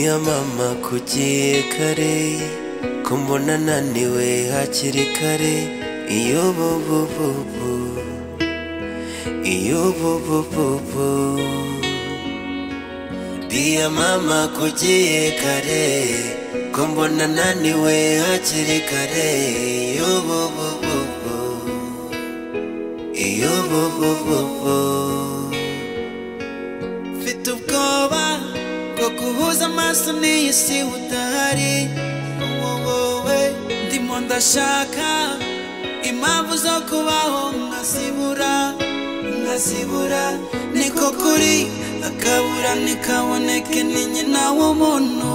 ya mama kugiye kare ko mbona naniwe hakiri kare iyo bubububu iyo bubububu Bia mama kugiye kare ko mbona naniwe hakiri kare iyo bubububu iyo bubububu mfite ubwoba bwo guhuza amaso n'iyi si udahari wowe ndimo ndashaka impamvu zo kubaho nkazibura nkazibura niko kuri akabura ntikaboneke ni nyina w'umuntu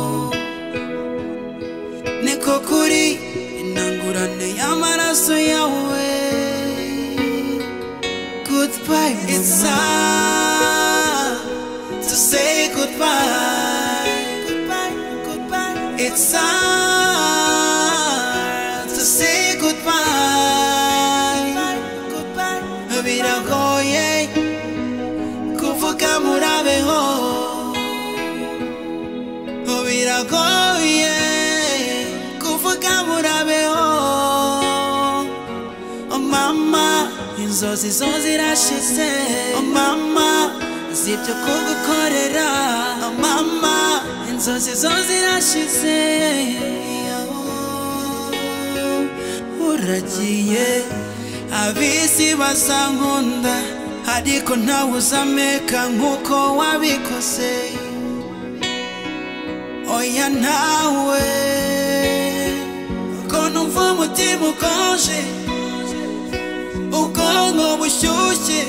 niko kuri intangurane y'amaraso yawe goodbye it's time to say goodbye goodbye goodbye it's time to say goodbye goodbye biragoye kuvuga murabeho biragoye kuvuga murabeho Oh mama, inzozi zo zirashize Oh mama, zibyo kugukorera Oh mama, inzozi zo zirashize Uragiye abisi basankunda ariko ntawe uzameka nkuko wabikoze oya ntawe ko numva umutima ukonje ubwonko bushyushye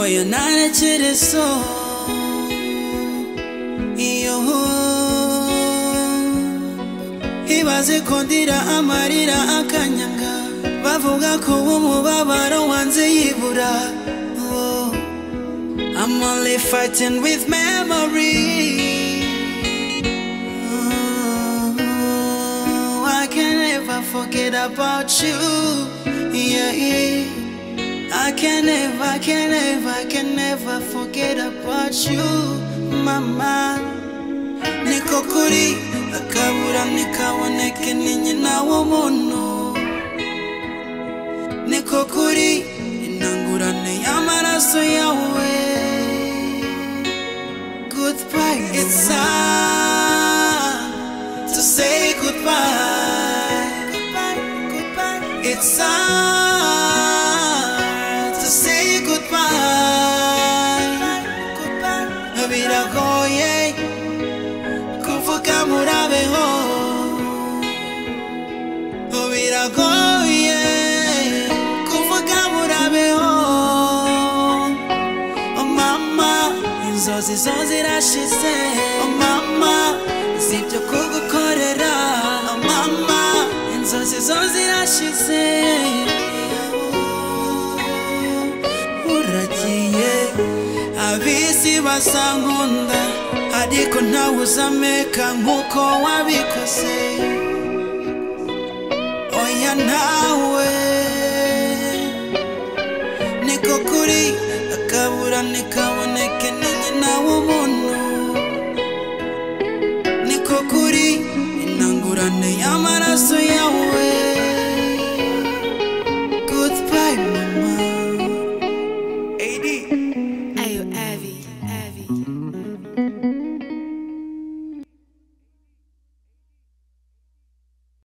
oya ntarekerezo iyo ibaze ko ndira amarira akanyanga bavuga ko umubabaro wanze yibura Oh, I'm only fighting with memory Oh, I can never forget about you. Yeah, yeah. I can never, I can never, I can never forget about you, mama. Niko kuri akabura nikaboneke ni nyina w'umuntu. Niko kuri intangurane y'amaraso yawe. Goodbye, it's time to say goodbye. Goodbye, goodbye. It's time to say goodbye. Goodbye, goodbye. Biragoye kuvuga murabeho. Biragoye kuvuga murabeho. Oh mama, inzozi zo zirashize Oh mama, zibyo kugukorera Oh mama, inzozi zo zirashize Uragiye abisi basankunda ariko ntawe uzameka nkuko wabikoze Oya ntawe niko kuri akabura ntikaboneke ni nyina w'umuntu niko kuri intangurane y'amaraso